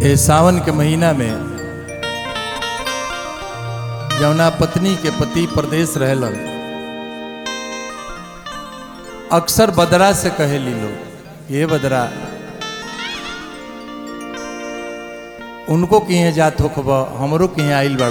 ए सावन के महीना में जौना पत्नी के पति प्रदेश रहलन अक्सर बदरा से कहेली लोग ये बदरा उनको किहे जात होखब हमरो किहे आइल बड़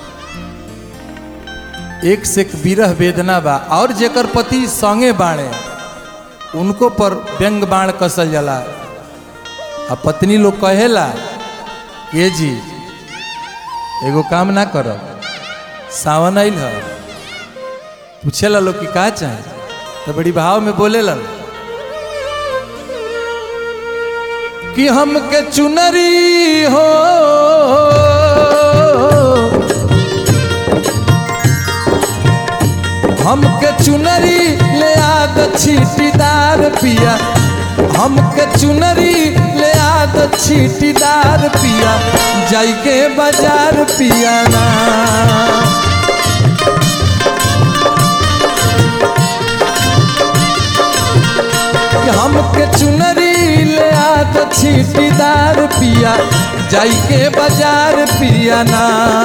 एक से एक विरह वेदना बा और जेकर पति संगे बाणे उनको पर व्यंग बाण कसल जाला आ पत्नी लोग कहेला ये जी एगो काम ना कर सावन आइल ह पूछेला लोग कि का चाहे तो बड़ी भाव में बोलेला कि हमके चुनरी हो हमके चुनरी ले आद छीटीदार पिया हमके चुनरी ले आद छीटीदार पिया जाई के बाजार पिया ना कि हमके चुनरी ले आद छीटीदार पिया जाई के बाजार पिया ना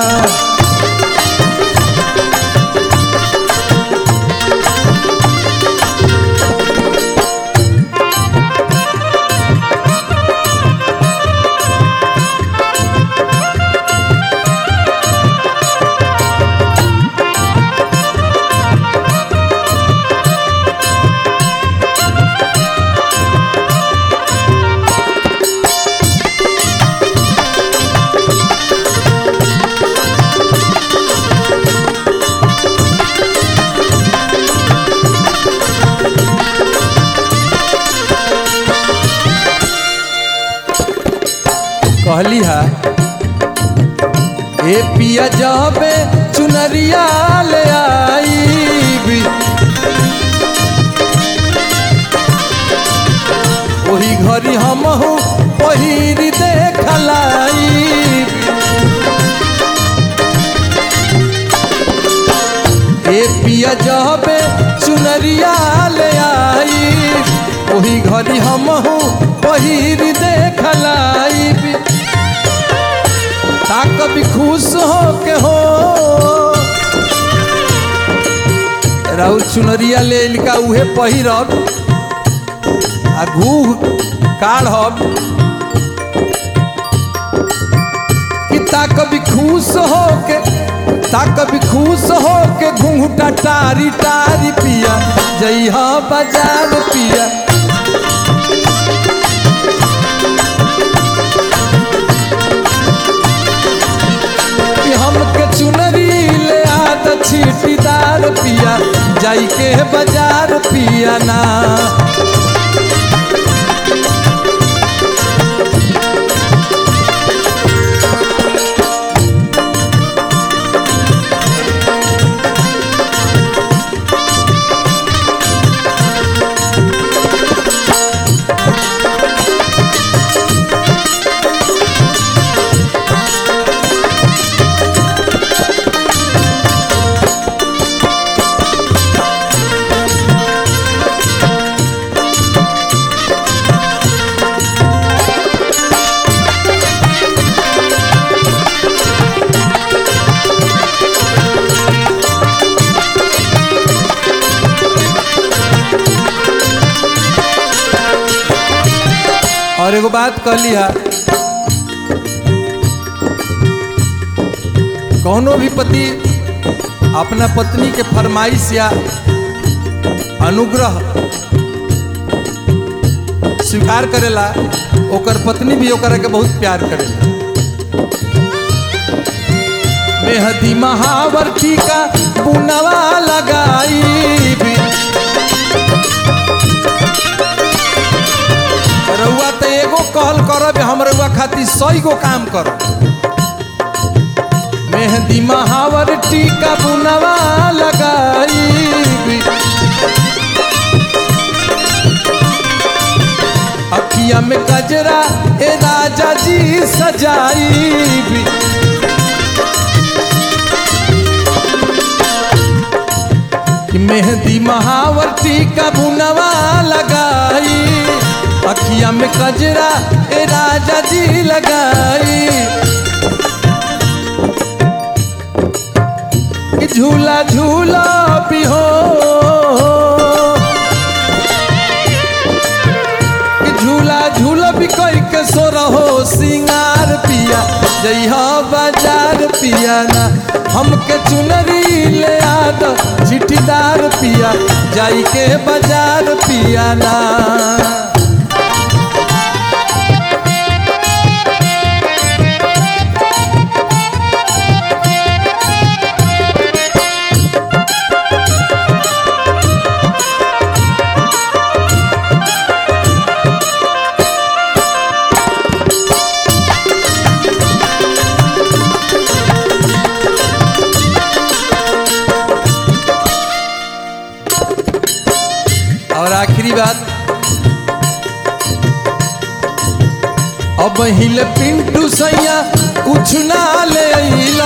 कहली हा ए पिया जबे चुनरिया ले आई वही घरी हम पहिर देखलाई ए पिया जबे चुनरिया ले आई वही घरी हम पहिर देखलाई ता कभी खुश हो के हो राउर चुनरिया ले लिका उहे पहिरब आ घूह काढ़ब कि ता कभी खुश हो के ता कभी खुश हो के घूंघटा टारी टारी पिया जइहा बाजार पिया कि हमके चुनरी ले आद छीटीदार पिया जाई के बाजार पिया ना और एगो बात कहली हा कौनो भी पति अपना पत्नी के फरमाइश या अनुग्रह स्वीकार करेला ओकर पत्नी भी ओकरा के बहुत प्यार करेला मेहदी महावर टीका पुनवा लगाई भी रउआ तो एगो कहल करब हम रउआ खातिर सही गो काम करब मेहंदी महावर टीका बुनवा लगाई अखिया में गजरा ए राजा जी सजाई कि मेहंदी महावर टीका बुनवा लगाई अखिया अखिया में कजरा ए राजा जी लगाई कि झूला झूला भी हो कि झूला झूला भी कोई के सो रहो सिंगार पिया जइह बाजार पिया ना हमके चुनरी ले आद चिठीदार पिया जाई के बाजार पिया ना और आखिरी बात अब हिल पिंटू सैया कुछ ना ले अइला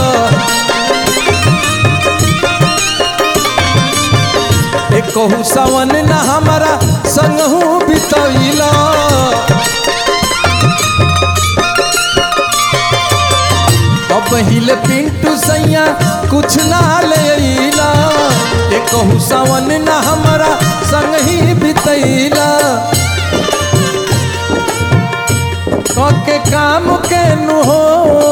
एक कहू सावन ना हमारा संग हूँ बितैला अब हिल पिंटू सैया कुछ ना ले अइला एक कहू सावन ना हमारा संग ही बितैला के काम के नु हो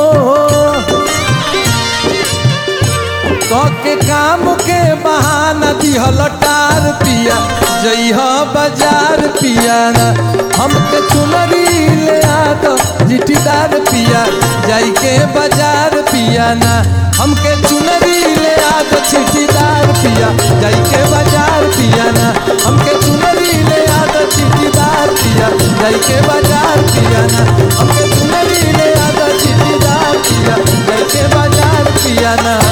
के काम के बहाना दिहल टार पिया जइह बाजार पिया ना हमके चुनरी ले आद जिटीदार पिया जाई के बाजार पिया ना हमके चुनरी ले आद चिट्ठीदार पिया जाई के बाजार पिया ना हमके चुनरी ले आद चिट्ठीदार पिया जाई के बाजार पिया ना हमके चुनरी ले आद चिट्ठीदार पिया जाई के बाजार पिया ना